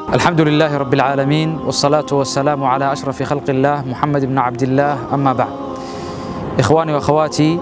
الحمد لله رب العالمين والصلاة والسلام على أشرف خلق الله محمد بن عبد الله أما بعد إخواني وأخواتي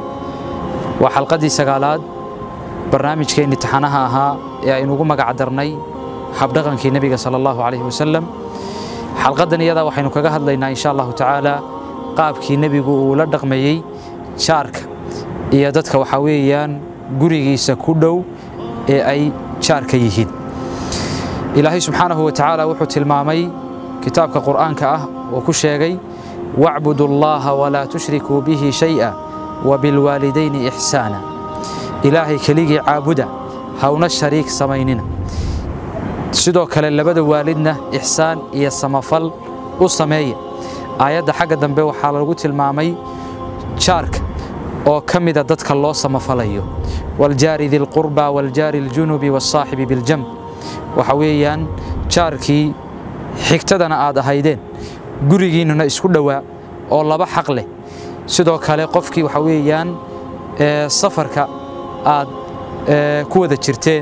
وحلقتي سقالات برنامج كين امتحانها أها يا إنو مقع درني حبدغن كي نبي صلى الله عليه وسلم حلقتنا يدا وحين كجهد لنا إن شاء الله تعالى قاب كي نبي ولا دغميي شارك iyo dadka waxa weeyaan gurigiisa ku dhow ee ay jaarka yihiin ilaahay subxaanahu wa tacaala wuxuu tilmaamay kitaabka qur'aanka ah oo ku sheegay wacbudu allaha walaa tushrikuu bihi shay'a wabilwaalidayni ixsaana ilaahay keligii caabuda hawna shariik samaynina sidoo kale labada waalidna ixsaan iyo samafal u sameeya aayadda xagga dambe waxaa lagu tilmaamay jaarka oo ka mida dadka loo samafalayo waljaari dilqurba waljaari aljunubi walsaaxibi biljamb waxa weeyaan jaarkii xigtadana aad ahaydeen gurigiinnuna isku dhowaa oo laba xaq leh sidoo kale qofkii waxa weeyaan safarka aad ku wada jirteen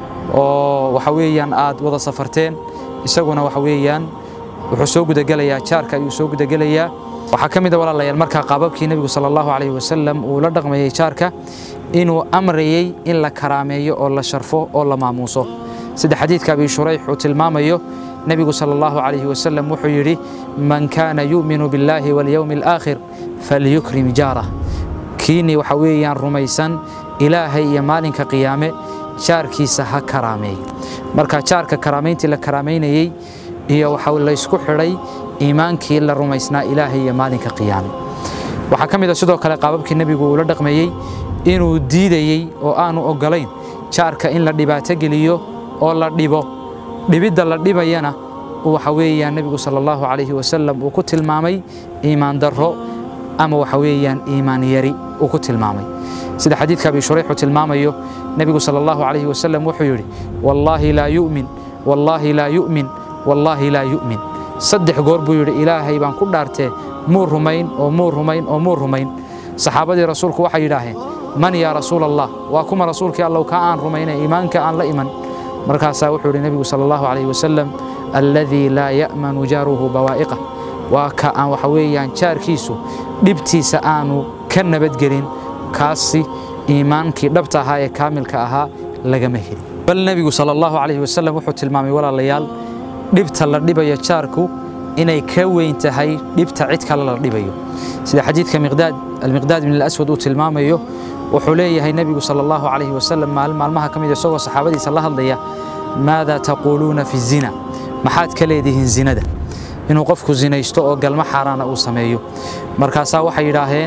oo waxa weeyaan aad wada safarteen isaguna waxa weeyaan wuxuu soo gudagelayaa jaarka ayuu soo gudagelayaa waxaa ka mid a walaalayaal markaa qaababkii nebigu sala allahu calayhi wasalam uu la dhaqmayey jaarka inuu amrayey in la karaameeyo oo la sharfo oo la maamuuso sida xadiidka abi shurayx uu tilmaamayo nebigu sala allahu calayhi wasalam wuxuu yidhi man kaana yu'minu billaahi walyowmi alaakhir falyukrim jaarah kiini waxa weeyaan rumaysan ilaahay iyo maalinka qiyaame jaarkiisa ha karaameey marka jaarka karaamayntii la karaamaynayey iyo waxa laysku xidhay iimaankii la rumaysnaa ilaahay iyo maalinka qiyaame waxaa ka mid a sidoo kale qaababkii nebigu uu la dhaqmeeyey inuu diidayey oo aanu oggolayn jaarka in la dhibaato geliyo oo la dhibo dhibidda la dhibayana waxa weeyaan nebigu sala allahu calayhi wasalam uu ku tilmaamay iimaan darro ama waxa weeyaan iimaan yari uu ku tilmaamay sida xadiidka abi shurayx uu tilmaamayo nebigu sala allahu calayhi wasalam wuxuu yidhi wallaahi laa yu'min wallaahi laa yu'min wallaahi laa yu'min saddex goor buu yidhi ilaahay baan ku dhaartee muu rumayn oo muu rumayn oo muu rumayn saxaabadii rasuulku waxay yidhaaheen man yaa rasuul allah waa kuma rasuulkii allow ka aan rumaynay iimaanka aan la iman markaasaa wuxuu yidhi nebigu sala allahu calayhi wasalam alladii laa ya'manu jaaruhu bawaa'iqah waa ka aan waxa weeyaan jaarkiisu dhibtiisa aanu ka nabadgelin kaasi iimaankii dhabta ahaa ee kaamilka ahaa lagama helin bal nebigu sala allahu calayhi wasalam wuxuu tilmaamay walaalayaal dhibta la dhibayo jaarku inay ka weyn tahay dhibta cid kale la dhibayo sida xadiidka miqdaad almiqdaad bin alaswad uu tilmaamayo wuxuu leeyahay nebigu sala allahu calayhi wasalam maalin maalmaha ka mid isagoo saxaabadiisa la hadlaya maadaa taquuluuna fi zina maxaad ka leedihiin zinada inuu qofku zinaysto oo galmo xaaraana uu sameeyo markaasaa waxay yidhaaheen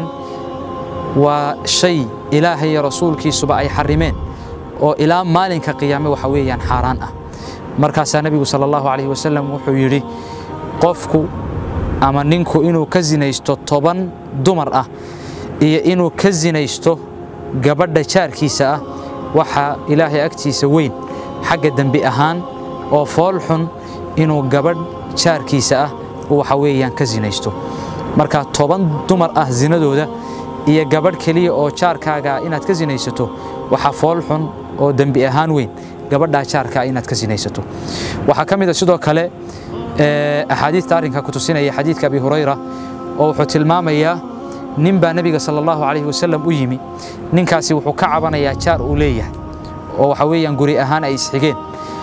waa shay ilaahay iyo rasuulkiisuba ay xarimeen oo ilaa maalinka qiyaame waxa weeyaan xaaraan ah markaasaa nebigu sala allahu calayhi wasalam wuxuu yidhi qofku ama ninku inuu ka sinaysto toban dumar ah iyo inuu ka sinaysto gabadha jaarkiisa ah waxaa ilaahay agtiisa weyn xagga dembi ahaan oo fool xun inuu gabadh jaarkiisa ah waxa weeyaan ka sinaysto marka toban dumar ah sinadooda iyo gabadh keliya oo jaarkaaga inaad ka sinaysato waxaa fool xun oo dembi ahaan weyn gabadhaa jaarka inaad ka sinaysato waxaa ka mid a sidoo kale axaadiista arrinka ku tusinaya xadiidka abi hurayra oo wuxuu tilmaamayaa nin baa nebiga sala allahu calayhi wasalam u yimi ninkaasi wuxuu ka cabanayaa jaar uu leeyahay oo waxa weeyaan guri ahaan ay isxigeen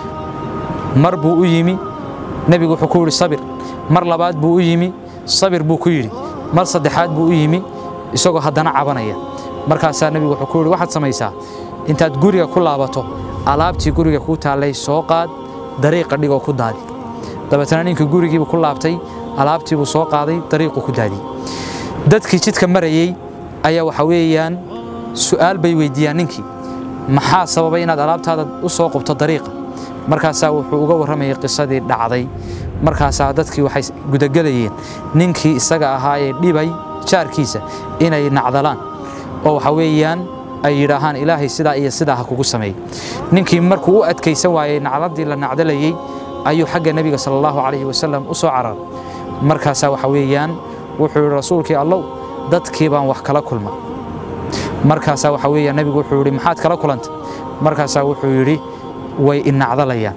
mar buu u yimi nebigu wuxuu ku yidhi sabir mar labaad buu u yimi sabir buu ku yidhi mar saddexaad buu u yimi isagoo haddana cabanaya markaasaa nebigu wuxuu ku yidhi waxaad samaysaa intaad guriga ku laabato alaabtii guriga kuu taallay soo qaad dariiqa dhigoo ku daadi dabeetana ninkii gurigiibuu ku laabtay alaabtiibuu soo qaaday dariiquu ku daadiyey dadkii jidka marayey ayaa waxa weeyaan su'aal bay weydiiyaan ninkii maxaa sababay inaad alaabtaada u soo qubto dariiqa markaasaa wuxuu uga warramayay qisadii dhacday markaasaa dadkii waxay gudagelayeen ninkii isaga ahaa ee dhibay jaarkiisa inay nacdalaan oo waxa weeyaan ay yidhaahaan ilaahay sidaa iyo sidaa ha kugu sameey ninkii markuu u adkaysan waayey nacladii la nacdalayey ayuu xagga nebiga sala allahu calayhi wasalam u soo cararay markaasaa waxa weeyaan wuxuu yidhi rasuulkii allow dadkii baan wax kala kulma markaasaa waxa weeyaan nebigu wuxuu yidhi maxaad kala kulantay markaasaa wuxuu yidhi way inacdalayaan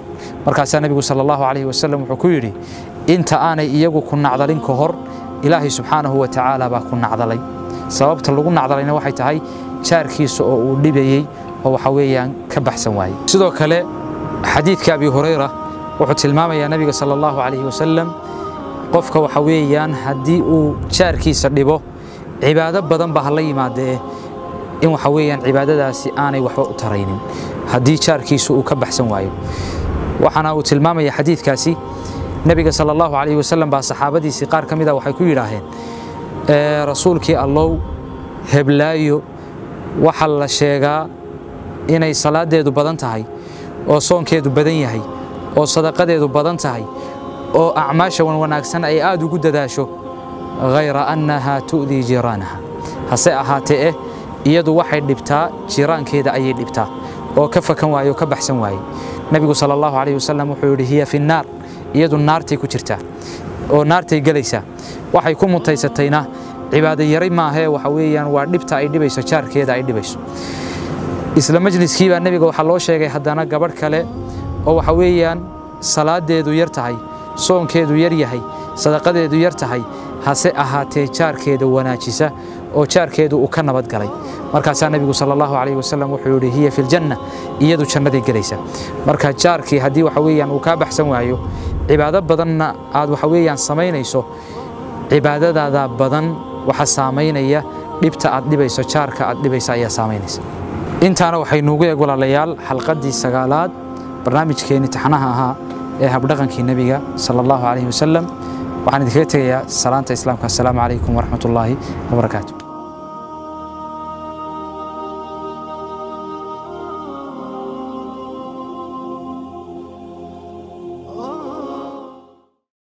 markaasaa nebigu sala allahu calayhi wasalam wuxuu ku yidhi inta aanay iyagu ku nacdalin ka hor ilaahay subxaanahu wa tacaala baa ku nacdalay sababta lagu nacdalayna waxay tahay jaarkiisa oo uu dhibayey oo waxa weeyaan ka baxsan waayey sidoo kale xadiidka abi hurayra wuxuu tilmaamayaa nebiga sala allahu calayhi wasalam qofka waxa weeyaan haddii uu jaarkiisa dhibo cibaado badan ba hala yimaadee in waxa weeyaan cibaadadaasi aanay waxba u taraynin haddii jaarkiisu uu ka baxsan waayo waxaana uu tilmaamaya xadiidkaasi nebiga sala allahu calayhi wasalam baa saxaabadiisii qaar ka mid a waxay ku yidhaaheen rasuulkii allow heblaayo waxaa la sheegaa inay salaaddeedu badan tahay oo soonkeedu badan yahay oo sadaqadeedu badan tahay oo acmaasha wan wanaagsan ay aad ugu dadaasho hayra annahaa tu'dii jiiraanaha hase ahaatee eh iyadu waxay dhibtaa jiiraankeeda ayay dhibtaa oo ka fakan waaye oo ka baxsan waaye nebigu sala allahu calayhi wasalam wuxuu yidhi hiya fi nnaar iyadu naartay ku jirtaa oo naartay gelaysaa waxay ku mutaysatayna cibaado yaray maahee waxa weeyaan waa dhibta ay dhibayso jaarkeeda ay dhibayso isla majliskii baa nebiga waxaa loo sheegay haddana gabadh kale oo waxa weeyaan salaadeedu yar tahay soonkeedu yar yahay sadaqadeedu yar tahay hase ahaatee jaarkeeda wanaajisa oo jaarkeedu uu ka nabad galay markaasaa nebigu sala allahu calayhi wasalam wuxuu yidhi hiya fi ljanna iyadu jannaday gelaysa marka jaarkii haddii waxa weeyaan uu kaa baxsan waayo cibaado badanna aad waxa weeyaan samaynayso cibaadadaada badan waxa saamaynaya dhibta aad dhibayso jaarka aad dhibaysa ayaa saamaynaysa intaana waxay nuugu eeg walaalayaal xalqaddii sagaalaad barnaamijkeenni taxnaha ahaa ee habdhaqankii nebiga sala allahu calayhi wasalam waxaan idinkaga tegayaa salaanta islaamka assalaamu calaykum waraxmat ullaahi wabarakaatu